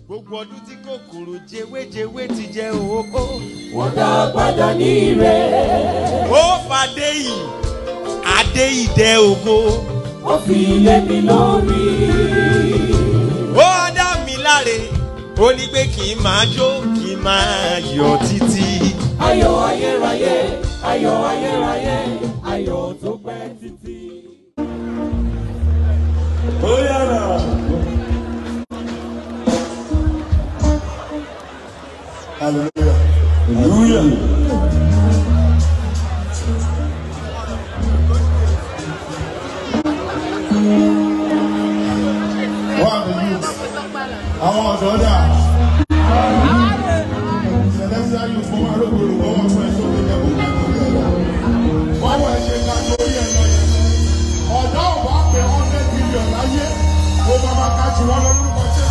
gbogbo ọdún tí kòkòrò jewéjewé ti jẹ òhóhó. wọ́n dá padà ní ire. ó fàdé yìí adé ìdẹ ògo. ó fi lé mi lórí. ó dá mi láre ó ní pé kí n máa jó kí n máa yọ títí. ayọ̀ ayérayé ayọ̀ ayérayé ayọ̀ tó pẹ́ títí. ó yára. Hallelujah. Hallelujah. Wọ́n àmì youth. Àwọn ọ̀dọ́ dà. Celestial youth fún arógbòrò wọ́n wọ́n fún ẹ̀ṣọ́ tó jẹ́ kó ká lórí ẹ̀rọ. Wọ́n wọ̀ ẹ̀ṣẹ̀ ká lórí ẹ̀rọ yẹn. Ọ̀dọ́ ò bá pẹ̀ hundred billion láyé. Ó máa ma ká jù wọ́n lọ lórúkọ jẹ́.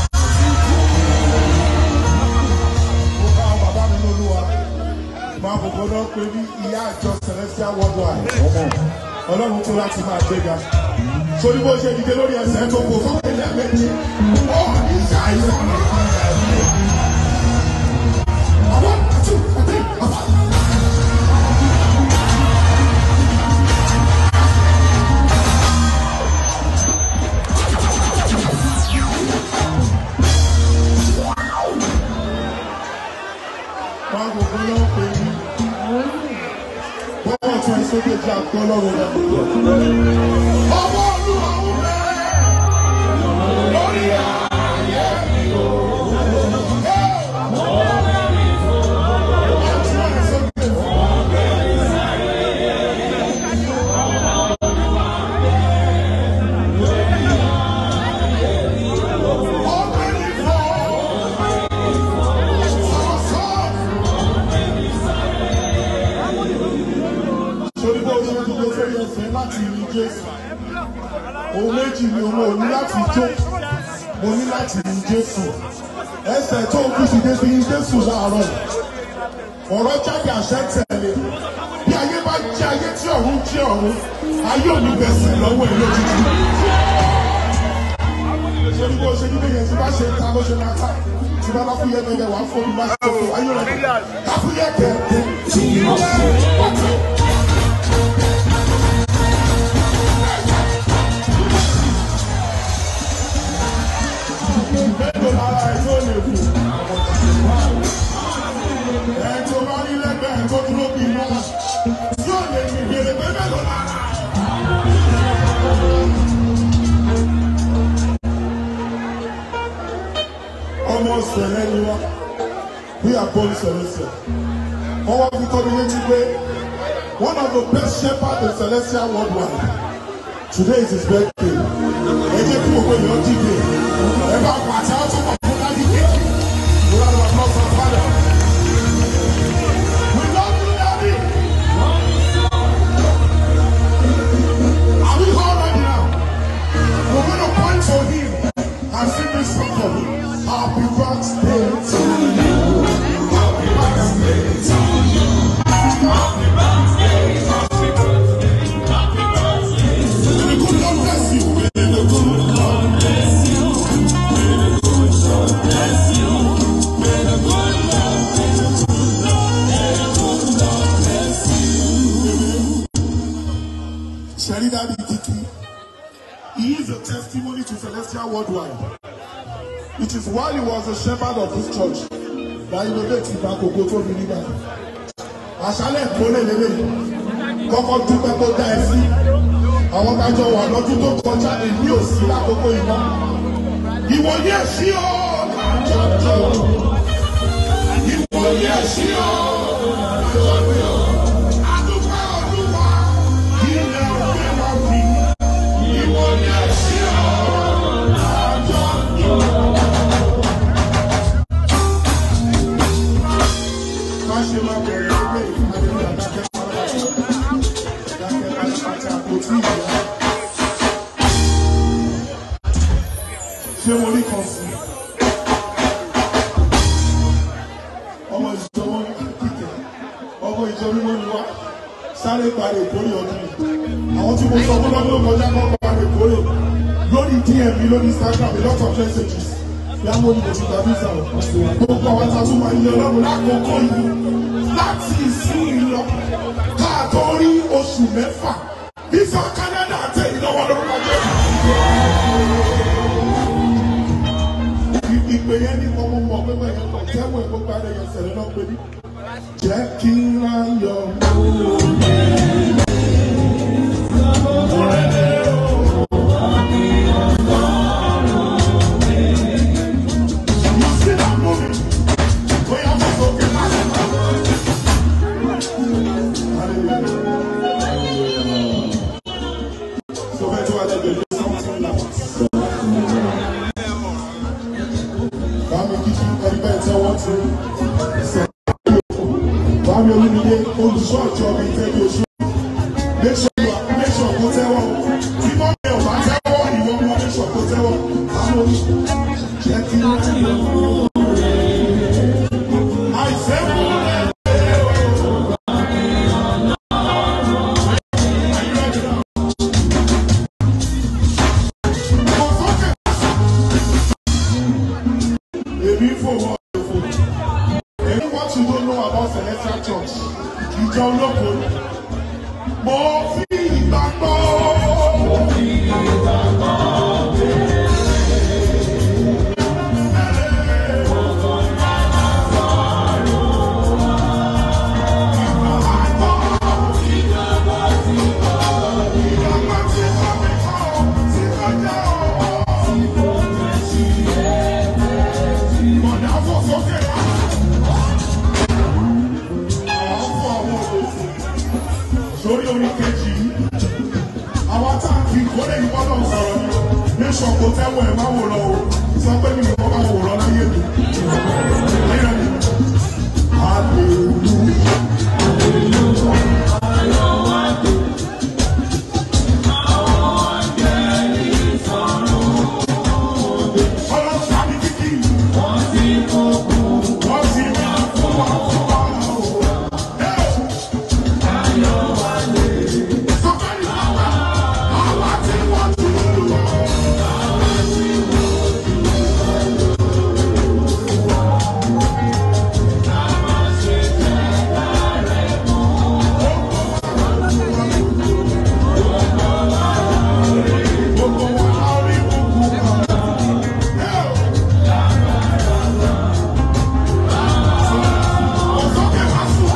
Mo ká àwọn bàbá mi lólúwa. Máa bòbò náà pé ní ìyá àjọ Celestial Worldwide. Ọlọ́run tó láti máa gbéga. Sori bó ṣe dìde lórí ẹsẹ̀ tó kò fún ilé méjì. Ó ní ṣàìsàn. Àwọn àti àti àbá. Máa bòbò náà pé ní. Bọ́wọ́ tún ẹ sókè jẹ́ àgbọ̀ lọ́rùn náà. Ọwọ́ Olúwa ń bẹ lórí ayé mi o. Sori bó ṣe dúró sórí ẹsẹ̀ láti rí Jésù. Ohun méjì ni òun ò ní láti jó. Mo ní láti rí Jésù. Ẹsẹ̀ tó ń kú sí dé sí Jésù láàárọ̀. Ọ̀rọ̀ jáde àṣẹ tẹ̀lé. Bí ayé bá jẹ́ ayé tí ọ̀run jẹ́ ọ̀run, ayé ò ní bẹ̀sẹ̀ lọ́wọ́ ẹ̀ lójijì. Sori bó ṣe dúró yẹn tí bá ṣe ta ló ṣe máa ká. Tí bá bá fúyẹ́ gẹ́gẹ́ wàá fọ́ mi bá ṣe tó ayé rẹ̀. Ká fúyẹ́ gẹ́gẹ́. mélòó lára ẹ yóò lè kù. ẹ tó bá rí lẹ́gbẹ̀ẹ́ tó dúró bí iná yóò lè ní ìbéèrè pé mélòó lára. ọmọ sẹlẹ ni wá bí àbọ̀lù celestial wọ́n wá fi tóbi létí pé one of the best shepherds in celestial worldwide today is his birthday ẹ jẹ́ kí gbogbo èèyàn dìde ẹ bá pàṣẹ ọtún pọ̀ fún dájú kejì round of applause for father. We love you, Daddy. Are we all ready now? We're going to point for him and sing this song for him. Happy birthday to you. Happy birthday to you. Happy birthday. Happy birthday. Happy birthday. May the good Lord bless you. May the good Lord bless you. May the good Lord bless you. May the good Lord bless you. May the good Lord bless you. Sherry Daddy Titi. He is a testimony to Celestial Worldwide. It is while he was a shepherd of this church that he made it back Ogo tó fi nígbà. Àṣálẹ̀ ìkólé lélẹ̀ kọ́kọ́ dúpẹ́ tó dá ẹ sí. Àwọn tájọ wà lọ́dún tó kọjá èmi ò sí lákòókò iná. Ìwòye sí o lájọjọ. Ìwòye sí o lájọjọ. Adúpẹ́ Olúwa ilẹ̀ òkè wá fi. Ìwòye sí o lájọjọ. Má ṣe máa bẹ̀rẹ̀ ẹgbẹ́ ìpàdé àdákẹ́ pátápátá. Àdákẹ́ pátápátá kò tí ì yá. Ṣé mo rí kan sí? Ọmọ ìjọ wọn kíkẹ́. Ọmọ ìjọ mímọ́ ni wá. Sáré parí ìkórè ọdún yìí. Àwọn tí mo sọ fún lọ́dún tó kọjá kan parí ìkórè. Lórí DM mi lórí Instagram a lot of messages. Ìyáwó ni mo ti gba visa o. Gbogbo àwọn ta tún máa ń yẹ ọlọ́run lákòókò yìí láti ìsín ìlọ káàtó rí oṣù mẹ́fà. Visa Canada tẹ̀ ìlọ́wọ́ lórúkọ jẹ́. Ìpè yẹn ní ọmọ mọ̀ pé bẹ́ẹ̀ yẹn kọ̀ tẹ́wọ̀ ẹ̀ gbogbo ara yẹn sẹ̀lẹ̀ náà pé ní. Jẹ́ kí n ra yọ. You see that movie? Bóyá mo sọ pé má ṣe máa. Hallelujah. So bẹ́ẹ̀ tí wàá lẹ́gbẹ̀ẹ́ ló something like. Bámi kíkí ẹni bẹ́ẹ̀ tẹ́ wọ́n ti sọ. Bámi olúmídé olùṣọ́ ọ̀jọ́ mi tẹ́lẹ̀ oṣù. Make sure you are make sure kó tẹ́wọ́. Tí wọ́n mi ò bá tẹ́wọ́ ìwọ mọ make sure kó tẹ́wọ́. Bámi olú jẹ́ kí n rí i. Àìsẹ́ fún ẹ. Kò sókè. Èmi ń fòwò òfò. Èmi what you don't know about Celestial Church. Ìjọ olóko. Mo fi ìgbàgbọ́. Ìgbàgbọ́ tí kò mí kọ́, tí kò jẹ́ ọ̀ọ́. Mọ̀nà fò sókè wá. Àwọn fún àwọn òkòtò. Sórí orí kejì yìí. Àwọn tá a fi ìkórè yìí bọ́lọ̀ sọ̀rọ̀ ni. Ní sọ̀kò tẹ́wọ̀ ẹ̀ má wò lọ o. Sọ pé mi nìkan máa wò lọ láyé mi. Ayé mi. Hallelujah. Ọlọ́run tàbí kíkì. Wọ́n ti máa fún wa fún wa o. Sọ́kàlì bàbá, àwa tí wọ́n ti lò. Gbogbo wa á rí gbogbo wa. Ọ̀sọ́kẹ̀ wá sùn.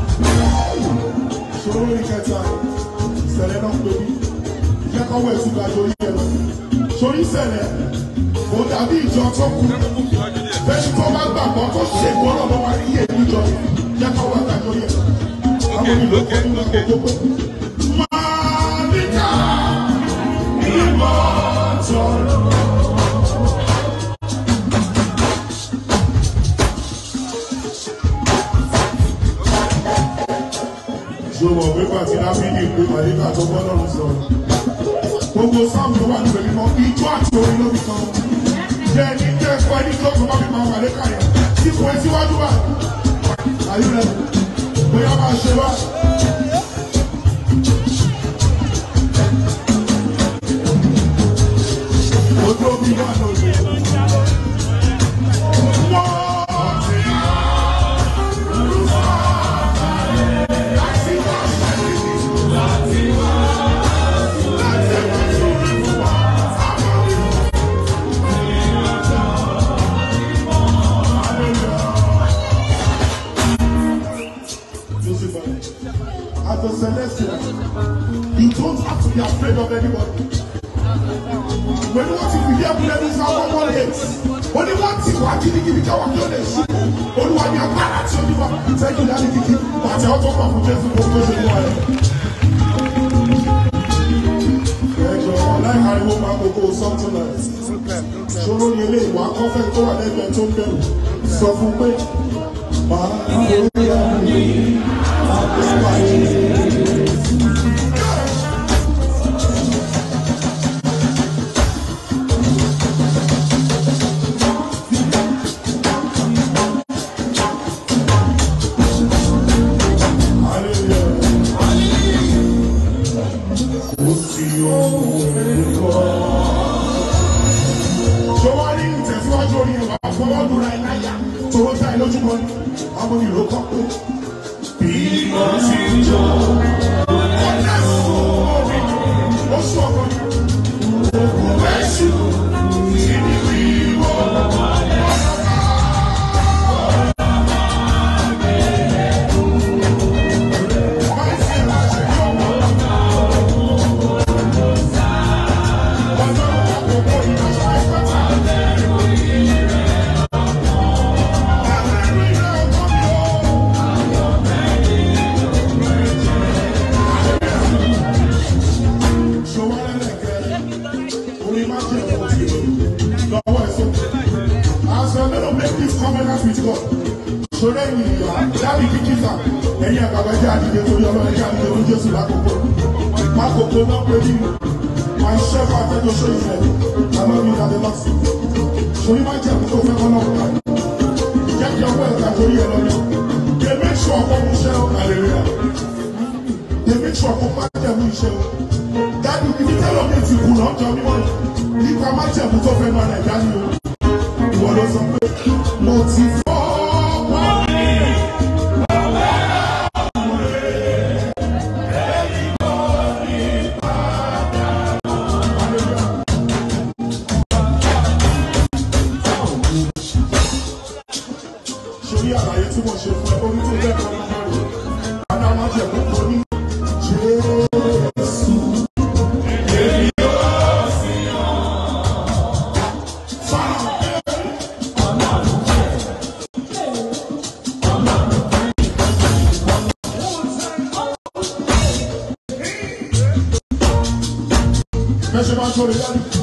Ṣòro ní kẹta, ìṣẹ̀lẹ̀ náà pè mí. Jẹ́ kọ́wọ́ ẹ̀ síbi àjò orí ẹ̀ lọ. Sórí ìṣẹ̀lẹ̀, kò dàbí ìjọ tó kú. Bẹ́ẹ̀ni tó bá gbàgbọ́ tó ṣe ìgbọ́rọ̀ ló wá rí èmi jọ. Jẹ́ kọ́wọ́ ẹ̀ àjò orí ẹ̀ lọ. Àwọn onílò kọ́ nínú àkókò pé. Máa níkà ìmọ̀ tọrọ. ṣe wọ̀ pé pàtí lábílì pé màlíkà tó gbọ́dọ̀ lọ sọ̀rọ̀. Gbogbo sáàmù tó wà níbẹ̀ mímọ́ ijó àti orin ló fi kan. Jẹ́ ní jẹ́ ẹ̀kọ́ ẹni tó tó bá fi máa màlíkà yẹn. Sípò ẹ síwájú wa. Àyè rẹ̀ bóyá máa ṣe wá. Ojú omi wà lóde. Wọ́n ti láti wá ṣẹ́yìn. Láti wá sórí fún wa. Àwọn As a celestial, you don't have to be afraid of anybody. When what if you hear bullet is our one hate? Only one thing wà gidigidi káwọn kí ó lè ṣe. Olúwa ni agbára tí ó ní wá. Thank you dáadé kìkì. Àti àwọn tó kàn fún Jésù kó tó ṣe ní wa rẹ̀. Ẹ̀jọ̀ ọ̀láì ariwo máa gbogbo something like. Ṣòro ni ilé ìwà kọ́fẹ́ tó wà lẹ́gbẹ̀ẹ́ tó ń bẹ̀rù. Sọ fún pé màá rí àmì àpèpàdé. Ṣọwárí ìtẹ̀síwájú orí fọwọ́ lura ẹ̀ láyà tòwó tá ẹ lójúmọ́ ni ọmọ ìlú kọ́ pé bí mo ti jọ ọ̀nà sùn ó sún ọkọ mi. Òkú ẹ̀ṣù ìdí wíwọ́ máa ń ṣe láṣẹ yọ̀wọ̀. Ọjọ́ àkókò ìdájọ́ ẹ̀fọ́ta. Àmì rẹ̀ ọkọ mi o. Sọ̀rọ̀ ẹ̀yìn ìyá dábì kíkísà ẹ̀yìn àgbàgbà jẹ́ àdìdẹ torí ọlọ́run jẹ́ àdìdẹ torí Jésù lákòókò. Mákòókò náà pé ní my chef àtẹ́jọ́ ṣe ìfẹ́ àmọ́ mi ìdàdé lọ sí. Sọ̀rọ̀ máa jẹ́ àkókò fẹ́ kọ́ náà kà. Jẹ́ kí ọwọ́ ẹ̀ka torí ẹ̀ lọ́yọ̀. They make sure ọkọ̀ mú iṣẹ́ hallelujah. They make sure ọkọ̀ máa jẹ́ mú iṣẹ́ o. Dábì ibi tẹ́lọ̀ mi ti kù lọ́jọ́ mímọ́ nípa májẹ̀mú tó fẹ́ máa nàìjíríà ni o. Ìwọ ló sọ pé mo ti fọ́ wọ́n ní. Sórí àlàyé tí mo ṣe fún ẹ, orí tó lẹ́kọ̀ọ́ nínú rẹ̀. Àná májẹ̀mú tó ní Jésù. Èmi yóò sí ọ. Fáwọn. Bẹ́ẹ̀ ṣe máa ń sọ̀rọ̀ yára.